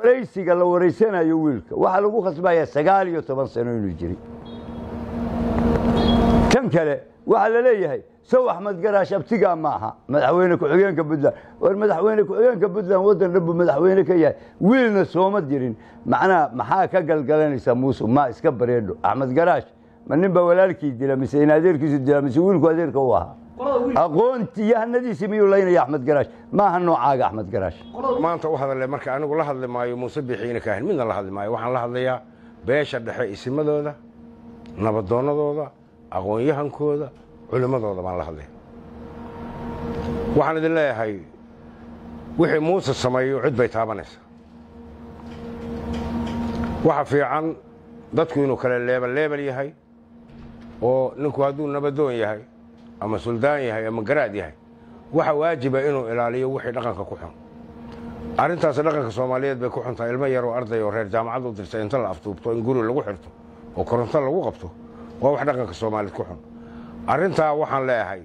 waraysiga la waraysanayo wiilka waxaa lagu khasbayaa sagaal iyo toban sano inuu jiray tan kale waxaa la leeyahay sow axmed garaash abtigaa ma aha madaxweyne ku-xigeenka puntland war madaxweyne ku-xigeenka puntland waddan dhan buu madaxweyne ka yahay wiilna sooma dirin macnaha maxaa ka galgalanaysaa muuse ma iska bareedho axmed garaash ma nin baa walaalkii dila mise in adeerkiisu dila mise wiilku adeerka u ahaa aqoontii yahanadiisii miyuu laynaya axmed garaash maaha noocaaga axmed garaash maanta u hadale marka anigu la hadli maayo muuse bixiina kaahin midna la hadli maayo waxaan la hadlayaa beesha dhexe isimadooda nabadoonnadooda aqoon-yahankooda culimmadooda baan la hadlaya waxaan idin leeyahay wixii muuse sameeyo cid bay taabanaysaa waxa fiican dadku inuu kale leebel leebel yahay oo ninku hadduu nabadoon yahay ama suldaan yahay ama garaad yahay waxa waajiba inuu ilaaliyo wixii dhaqanka ku xun arrintaas dhaqanka soomaaliyeed bay ku xuntahay ilmo yaroo arday oo reer jaamacad u dirtay inta la aftuubto in guri lagu xirto oo koronto lagu qabto waa wax dhaqanka soomaaliyeed ku xun arrintaa waxaan leeyahay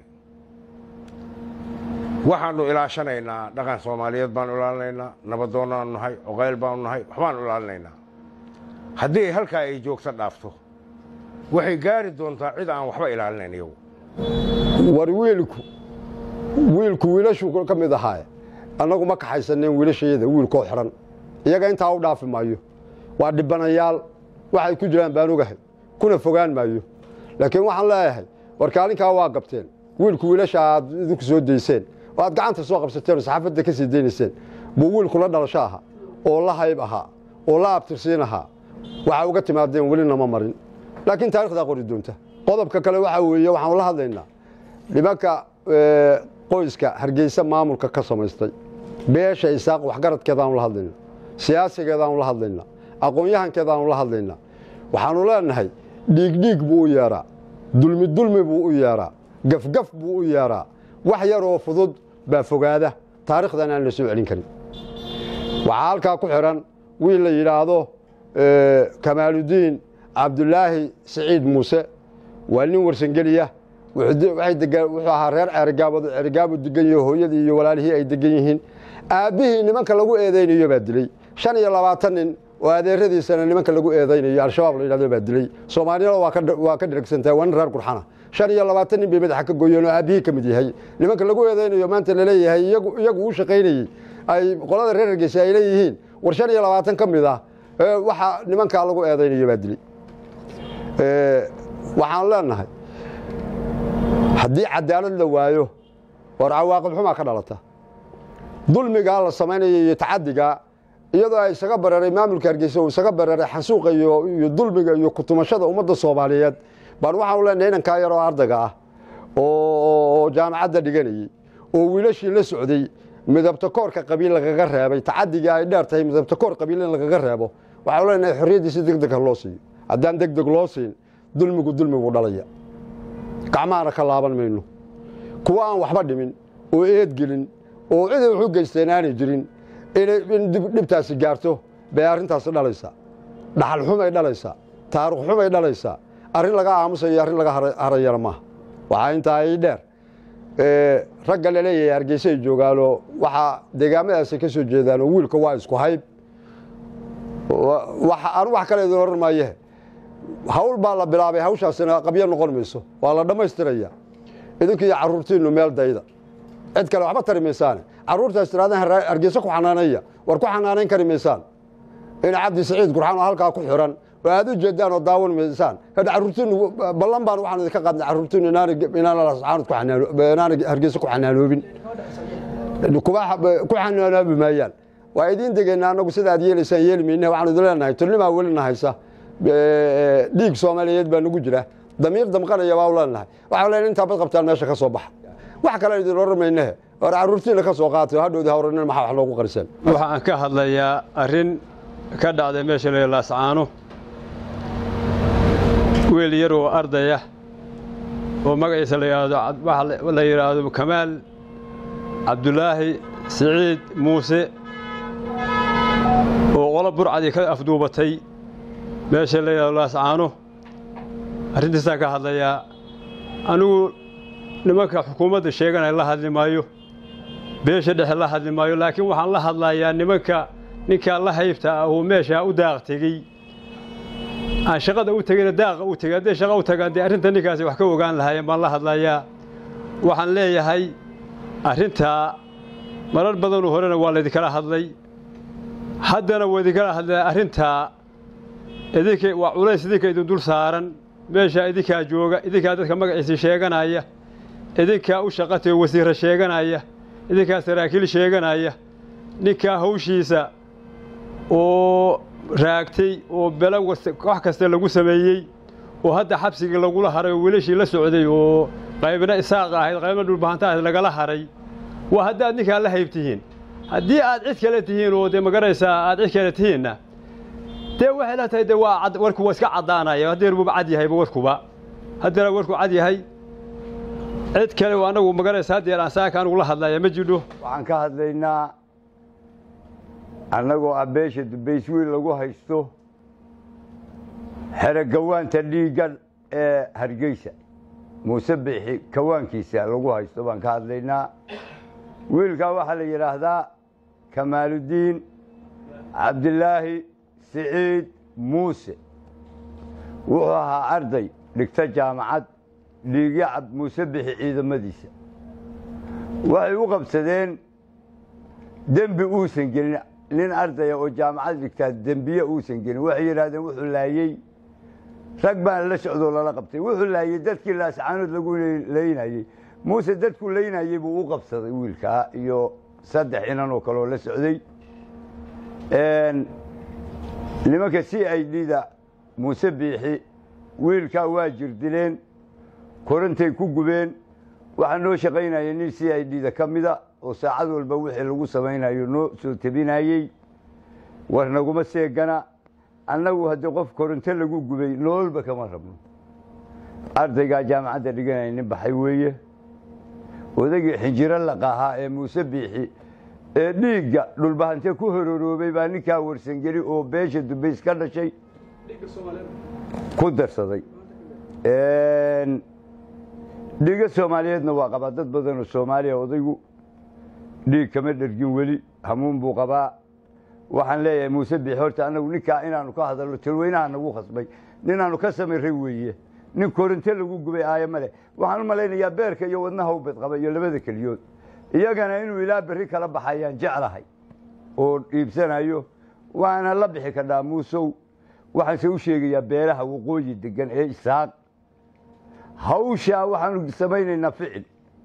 waxaannu ilaashanaynaa dhaqan soomaaliyeed baanu ilaalinaynaa nabadoonnaanu nahay oqayl baanu nahay waxbaanu ilaalinaynaa haddii halkaa ay joogto dhaafto waxay gaari doontaa cid aan waxba ilaalinayn iyagu war wiilku wiilku wiilashuu ka mid ahaaye annagu ma kaxaysaneen wiilashayada wiilkoo xidhan iyaga intaa u dhaafi maayo waa dhibanayaal waxay ku jiraan baan ogahay kuna fogaan maayo laakiin waxaan leeyahay war kaalinkaa waa gabteen wiilku wiilasha aad idinku soo dayseen oo aad gacanta soo qabsateen oo saxaafadda ka sii daynayseen buu wiilku la dhalasho ahaa oo la hayb ahaa oo la abtirsiin ahaa waxaa uga timaadeen weli nama marin laakiin taarikhdaa qori doonta qodobka kale waxaa weeye waxaanu la hadlaynaa nimanka qoyska hargeysa maamulka ka samaystay beesha isaaq waxgaradkeedaanu la hadlaynaa siyaasigeedaanu la hadlaynaa aqoon-yahankeedaanu la hadlaynaa waxaanu leenahay dhiigdhiig buu u yeedhaa dulmi dulmi buu u yeedhaa gafgaf buu u yeedhaa wax yar oo fudud baa fogaada taarikhdan aan la soo celin karin waxaa halkaa ku xidhan wiil la yidhaahdo kamaaludiin cabdulaahi siciid muuse waa nin warsangeliya wuxuu ahaa reer ceerigaabod ceerigaabo degan yaho hooyadii iyo walaalihii ay degan yihiin aabbihii nimanka lagu eedaynayo baa dilay shan iyo labaatan nin oo adeeradiisana nimanka lagu eedaynayo al-shabaab la yidhahdo baa dilay soomaaliyada waa ka dheragsantahay waa nin reer gurxana shan iyo labaatan nin bay madaxa ka gooyeen oo aabbihii ka mid yahay nimanka lagu eedaynayo maanta laleeyahay iyagu u shaqaynayey ay qolada reer hargeysa ay leeyihiin war shan iyo labaatan ka mid ah waxa nimankaa lagu eedaynayo baa dilay waxaan leenahay haddii cadaalad la waayo war cawaaqib xumaa ka dhalata dulmigaa la samaynayo iyo tacadigaa iyadoo ay isaga bareeray maamulka hargeysa uu isaga bareeray xansuuqa iyo dulmiga iyo kutumashada ummadda soomaaliyeed baan waxaanu leenahay inankaa yaroo ardayga ah oo jaamacadda dhiganayey oo wiilashii la socday midabta koorka qabiil lagaga reebay tacadigai ay dheer tahay midabta koor qabiil in lagaga reebo waxaanu leenahay xorriyaddiisi deg deg ha loo siiyo haddaan deg deg loo siin dulmigu dulmigu dhalaya gacmahana ka laaban mayno kuwa aan waxba dhimin oo eedgelin oo ciday waxu geysteen aanay jirin in dhibtaasi gaarto bay arrintaasi dhalaysaa dhaxal xumay dhalaysaa taarikh xumay dhalaysaa arrin laga aamusayo arrin laga harayana maaha waxaa intaa ay dheer ragga la leeyahay hargeysa ay joogaanoo waxaa deegaamadaasi ka soo jeedaanoo wiilka waa isku hayb anu wax kale idin oran maaye hawl baa la bilaabay hawshaasina qabyo noqon mayso waa la dhammaystiraya idinku iyo carruurtiinnu meel dayda cid kale waxba tari maysaane carruurtaas tiraadaan hargeysa ku xanaanaya war ku xanaanayn kari maysaan in cabdi saciid gurxaan oo halkaa ku xiran oo aad u jeedaan oo daawan maysaan hadda carruurtiinnu ballan baan waxaan idinka qaadnay carruurtiinnu inaana hargeysa ku xanaanoobin ku xanaanoobi maayaan waa idiin degaynaa annagu sida aad yeelaysaan yeeli mayna waxaanu idin leenahay tolnimaa welina haysa dhiig soomaaliyeed baa nagu jira damiir damqanaya baa u leenahay waxaa leenahay intaa bad qabtaan meesha ka soo baxa wax kale idin oran maynehe war carruurtiina ka soo qaatay hadhowda hawranin maxaa wax loogu qariseen waxa aan ka hadlayaa arrin ka dhacday meesha la laascaano wiil yar oo ardaya oo magaciisa la yidhaahdo la yidhaahdo kamaal cabdulaahi siciid muuse oo qolo burcadii ka afduubatay meesha la yidhahdo laascaano arrintiisaan ka hadlayaa anigu nimanka xukuumadda sheeganaya la hadli maayo beesha dhexe la hadli maayo laakiin waxaan la hadlayaa nimanka ninkaa la haybta ah uu meeshaa u daaq tegey aan shaqada u tegeyna daaqa u tegey hadday shaqa u tagaan dee arrinta ninkaasi wax ka ogaan lahaayeen baan la hadlayaa waxaan leeyahay arrintaa marar badanuu horena waa laydinkala hadlay haddana waa idinkala hadlaya arrintaa idinka waa culays idinka idin dul saaran meeshaa idinkaa jooga idinkaa dadka magaciisii sheeganaya idinkaa u shaqatay wasiirra sheeganaya idinkaa saraakiil sheeganaya ninkaa hawshiisa oo raagtay oo belo wax kasta lagu sameeyey oo hadda xabsigii lagula haray oo wiilashii la socday oo qaybna isaaqa ahayd qaybna dhulbahanta ahayd lagala haray waa haddaad ninkaa la haybtihiin haddii aad cid kale tihiin oo dee magaraysaa aad cid kale tihiinna dee waxay la tahay dee waa warku waa iska caddaanaya haddeer buuba cad yahayba warkuba haddeera warku cad yahay cid kale oo annagu magaraysa haddeer aan saaka anugu la hadlaya ma jidho waxaan ka hadlaynaa annagoo ah beesha dubayswiil lagu haysto xero gawaanta dhiigga ee hargeysa muuse bixi kawaankiisa lagu haysto baan ka hadlaynaa wiilkaa waxaa la yidhaahdaa kamaaludiin cabdilaahi siciid muuse wuxuu ahaa arday dhigta jaamacad dhiigyacab muuse bixi ciidamadiisa waxay u qabsadeen dembi uusan gelin nin ardaya oo jaamacad dhigtaa dembiye uusan gelin waxay yidhahdeen wuxuu laayey rag baan la socdoo lala qabtay wuxuu laayey dadkii laascaanood lagu laynayey muuse dadkuu laynayey buu u qabsaday wiilkaa iyo saddex inan oo kaleoo la socday nimanka c i d da muuse biixi wiilkaa waa jirdileen korantay ku gubeen waxaa noo shaqaynaya nin c i d da ka mida oo saacad walba wixii lagu samaynayo noo soo tebinayey war naguma seegana annagu haddii qof koronto lagu gubay noolba kama rabno ardaygaa jaamacadda dhiganaya nin baxay weeye odagii xinjiro laqahaa ee muuse biixi ee dhiigga dhulbahante ku hororoobay baa ninkaa warsangeli oo beesha dubays ka dhashay ku darsaday dhiigga soomaaliyeedna waa qabaa dad badanoo soomaaliya odaygu dhiig kama dhergin weli hamuun buu qabaa waxaan leeyahay muuse biixi horta annagu ninkaa inaanu ka hadalno talweynaha nagu khasbay ninaanu ka samiray weeye nin korinto lagu gubay aayo male waxaan u malaynayaa beerka iyo wadnaha u bedqaba iyo labada keliyood iyagana inuu ilaa berri kala baxayaan jeclahay oo iibsanayo waana la bixi kadhaa muusow waxaanse u sheegayaa beelaha waqooyi degan ee isaaq hawshaa waxaanu samaynaynaa ficil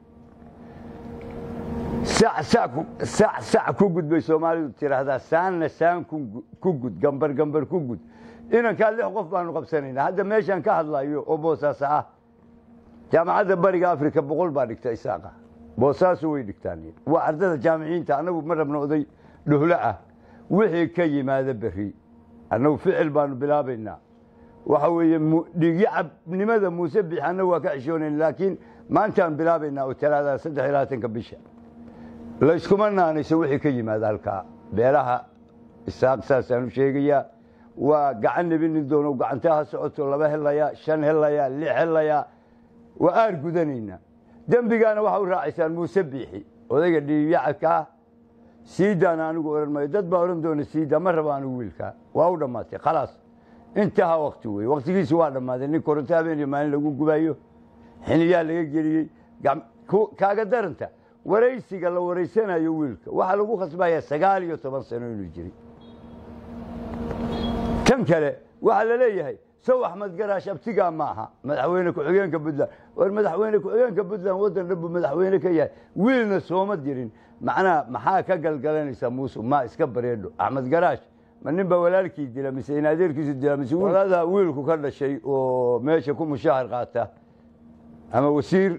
sac sac ku gud bay soomaalidu tiraahdaa saanna saan ku gud gambar gambar ku gud inankaa lix qof baanu qabsanaynaa hadda meeshaan ka hadlayo oo boosaasa ah jaamacadda bariga africa boqol baa dhigta isaaqa boosaasu way dhigtaan waa ardada jaamiciinta annagu ma rabno oday dhuhlo ah wixii ka yimaada berri annagu ficil baanu bilaabaynaa waxa weeye dhiigyacabnimada muuse bix annagu waa ka xishoonayn laakiin maantaan bilaabaynaa oo talaada saddex iyo labaatanka bisha layskuma naanayso wixii ka yimaada halkaa beelaha isaaq saasaan u sheegayaa waa gacan nebi nin doono gacantaa ha socoto laba helayaa shan helayaa lix helayaa waa aar gudanaynaa dembigaana waxa u raacaysaan muuse biixi odayga dhiigyacabkaa siidaana anigu odhan maayo dad baa odhan doona siida ma rabo anigu wiilkaa waa u dhammaatay khalaas intaha wakti wey waktigiisi waa dhammaaday nin koronto habeen iyo maalin lagu gubayo xiniyaa laga geliyey kaaga daranta waraysiga la waraysanayo wiilka waxaa lagu khasbayaa sagaal iyo toban sano inuu jiray tan kale waxaa la leeyahay sow axmed garaash abtigaa ma aha madaxweyne ku-xigeenka puntland war madaxweyne ku-xigeenka puntland waddan dhan buu madaxweyne ka yahay wiilna sooma dirin macnaha maxaa ka galgalanaysaa muuse ma iska bareedho axmed garaash ma nin baa walaalkii dila mise in adeerkiisu dila mise walada wiilku ka dhashay oo meesha ku mushahar qaata ama wasiir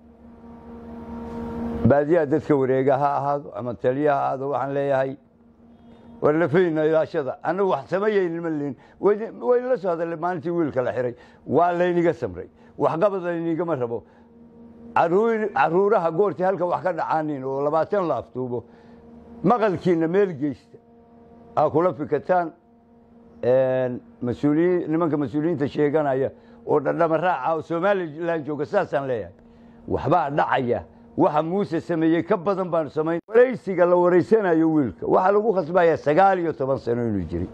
baadiyaha dadka wareega ha ahaado ama taliya ha ahaado waxaan leeyahay war lafayna ilaashada annagu wax samayaynin ma lihin waynala soo hadalay maalintii wiilka la xiray waa layniga samray waxqabad laynigama rabo caruuraha goortii halka wax ka dhacaanin oo labaatan la afduubo maqalkiina meel geysta aa kula fikataan mas-uuliyiin nimanka mas-uuliyiinta sheeganaya oo dhadhama raaca oo somalilan jooga saasaan leeyahay waxbaa dhacaya waxa muuse sameeyey ka badan baanu samayn waraysiga la waraysanayo wiilka waxaa lagu khasbayaa sagaal iyo toban sano inuu jiray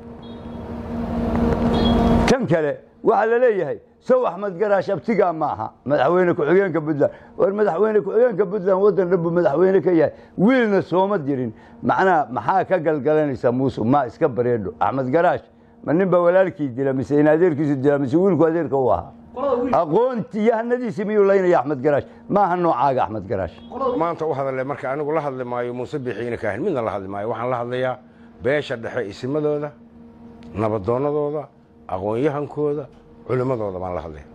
tan kale waxaa la leeyahay sow axmed garaash abtigaa ma aha madaxweyne ku-xigeenka puntland war madaxweyne ku-xigeenka puntland waddan dhan buu madaxweyne ka yahay wiilna sooma dirin macnaha maxaa ka galgalanaysaa muuse ma iska bareedho axmed garaash ma nin baa walaalkii dila mise in adeerkiisu dila mise wiilku adeerka u ahaa aqoontii yahanadiisii miyuu laynaya axmed garaash maaha noocaaga axmed garaash maanta u hadale marka anigu la hadli maayo muuse bixiina kaahin midna la hadli maayo waxaan la hadlayaa beesha dhexe isimadooda nabadoonnadooda aqoon-yahankooda culimmadooda baan la hadlaya